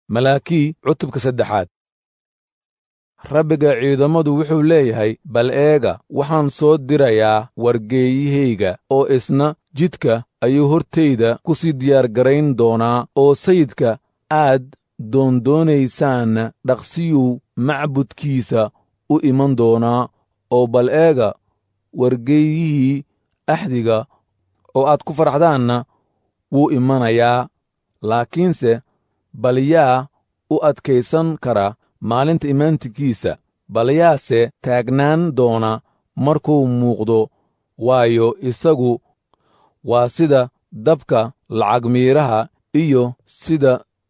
malaakii cutubka saddexaad rabbiga ciidamadu wuxuu leeyahay bal eega waxaan soo dirayaa wargeeyahayga oo isna jidka ayuu hortayda ku sii diyaargarayn doonaa oo sayidka aad doondoonaysaanna dhaqsiyuu macbudkiisa u iman doonaa oo bal eega wargeeyihii axdiga oo aad ku faraxdaanna wuu imanayaa laakiinse bal yaa u adkaysan kara maalinta imaantikiisa bal yaase taagnaan doona markuu muuqdo waayo isagu waa sida dabka lacag miidhaha iyo sida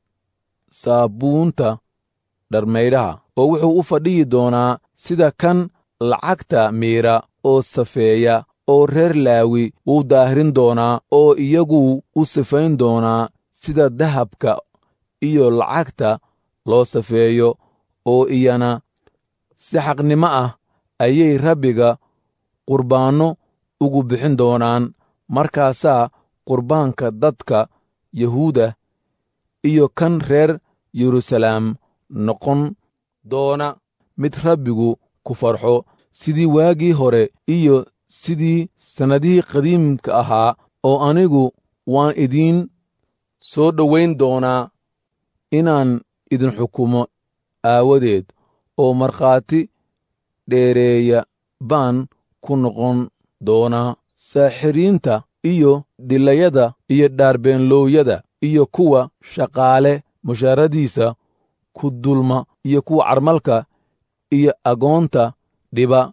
saabuunta dharmaydhaha oo wuxuu u fadhiyi doonaa sida kan lacagta miidha oo safeeya oo reer laawi wuu daahirin doonaa oo iyaguu u sifayn doonaa sida dahabka iyo lacagta loo safeeyo oo iyana si xaqnimo ah ayay rabbiga qurbaanno ugu bixin doonaan markaasaa qurbaanka dadka yahuuda iyo kan reer yeruusalaam noqon doona mid rabbigu ku farxo sidii waagii hore iyo sidii sannadihii qadiimka ahaa oo anigu waan idiin soo dhowayn doonaa inaan idin xukumo aawadeed oo markhaati dheereeya baan ku noqon doonaa saaxiriinta iyo dhilayada iyo dhaarbeenloowyada iyo kuwa shaqaale mushaaradiisa ku dulma iyo kuwa carmalka iyo agoonta dhiba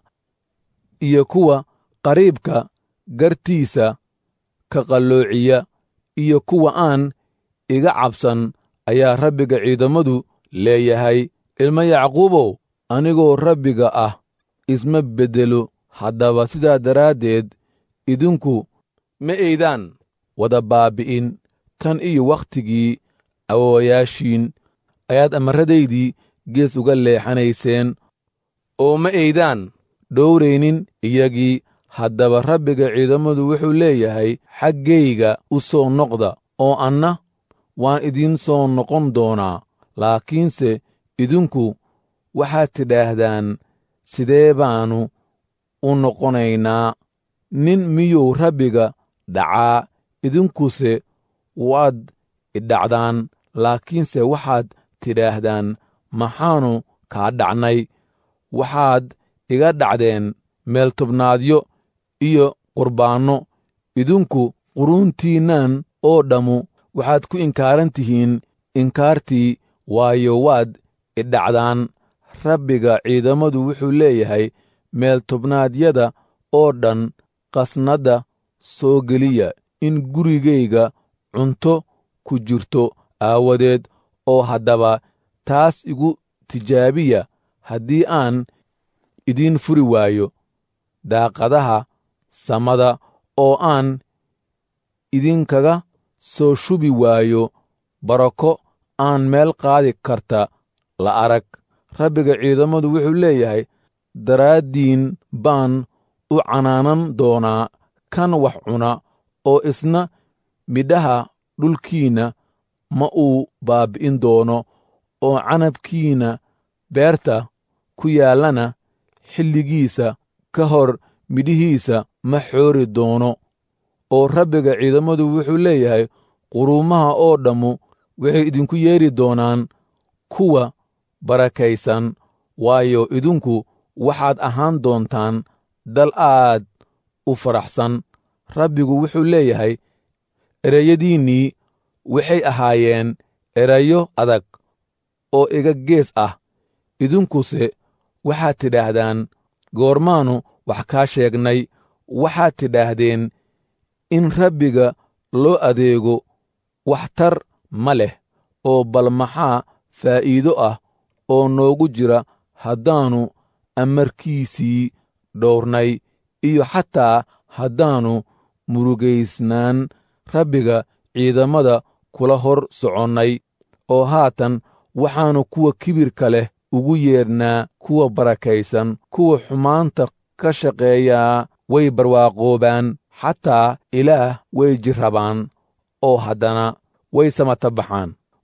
iyo kuwa qariibka gartiisa ka qalloociya iyo kuwa aan iga cabsan ayaa rabbiga ciidamadu leeyahay ilma yacquubow anigoo rabbiga ah isma beddelo haddaba sidaa daraaddeed idinku ma eydaan wada baabbi'in tan iyo wakhtigii awoowayaashiin ayaad amarradaydii gees uga leexanayseen oo ma eydaan dhowraynin iyagii haddaba rabbiga ciidamadu wuxuu leeyahay xaggayga u soo noqda oo anna waan idiin soo noqon doonaa laakiinse idinku waxaad tidhaahdaan sidee baannu u noqonaynaa nin miyuu rabbiga dhacaa idinkuse waad idhacdaan laakiinse waxaad tidhaahdaan maxaannu kaa dhacnay waxaad iga dhacdeen meeltobnaadyo iyo qurbaanno idinku quruuntiinnan oo dhammu waxaad ku inkaaran tihiin inkaartii waayo waad idhacdaan rabbiga ciidamadu wuxuu leeyahay meeltobnaadyada oo dhan qasnadda soo geliya in gurigayga cunto ku jirto aawadeed oo haddaba taas igu tijaabiya haddii aan idiin furi waayo daaqadaha samada oo aan idinkaga soo shubi waayo barako aan meel qaadi karta la arag rabbiga ciidamadu wuxuu leeyahay daraaddiin baan u canaanan doonaa kan wax cuna oo isna midhaha dhulkiinna ma uu baabbi'in doono oo canabkiinna beerta ku yaallana xilligiisa ka hor midhihiisa ma xoori doono oo rabbiga ciidamadu wuxuu leeyahay quruumaha oo dhammu waxay idinku yeedhi doonaan kuwa barakaysan waayo idinku waxaad ahaan doontaan dal aad u faraxsan rabbigu wuxuu leeyahay erayadiinnii waxay ahaayeen erayo adag oo iga gees ah idinkuse waxaad tidhaahdaan goormaannu wax kaa sheegnay waxaad tidhaahdeen in rabbiga loo adeego waxtar ma leh oo bal maxaa faa'iido ah oo noogu jira haddaannu amarkiisii dhowrnay iyo xataa haddaannu murugaysnaan rabbiga ciidamada kula hor soconnay oo haatan waxaannu kuwa kibirka leh ugu yeedhnaa kuwa barakaysan kuwa xumaanta ka shaqeeyaa way barwaaqoobaan xataa ilaah way jirrabaan oo haddana way samata baxaan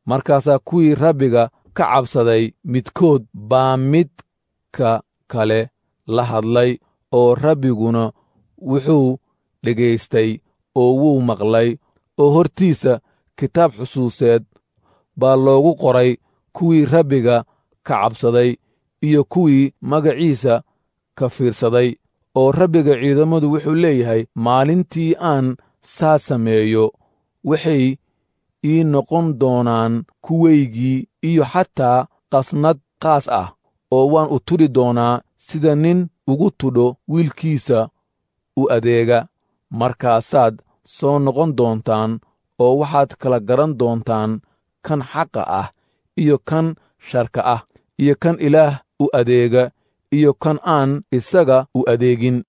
markaasaa kuwii rabbiga ka cabsaday midkood baa midka kale la hadlay oo rabbiguna wuxuu dhegaystay oo wuu maqlay oo hortiisa kitaab xusuuseed baa loogu qoray kuwii rabbiga ka cabsaday iyo kuwii magaciisa ka fiirsaday oo rabbiga ciidammadu wuxuu leeyahay maalintii aan saa sameeyo waxay ii noqon doonaan kuwaygii iyo xataa qasnad qaas ah oo waan u tudhi doonaa sida nin ugu tudho wiilkiisa u adeega markaasaad soo noqon doontaan oo waxaad kala garan doontaan kan xaqa ah iyo kan sharka ah iyo kan ilaah u adeega iyo kan aan isaga u adeegin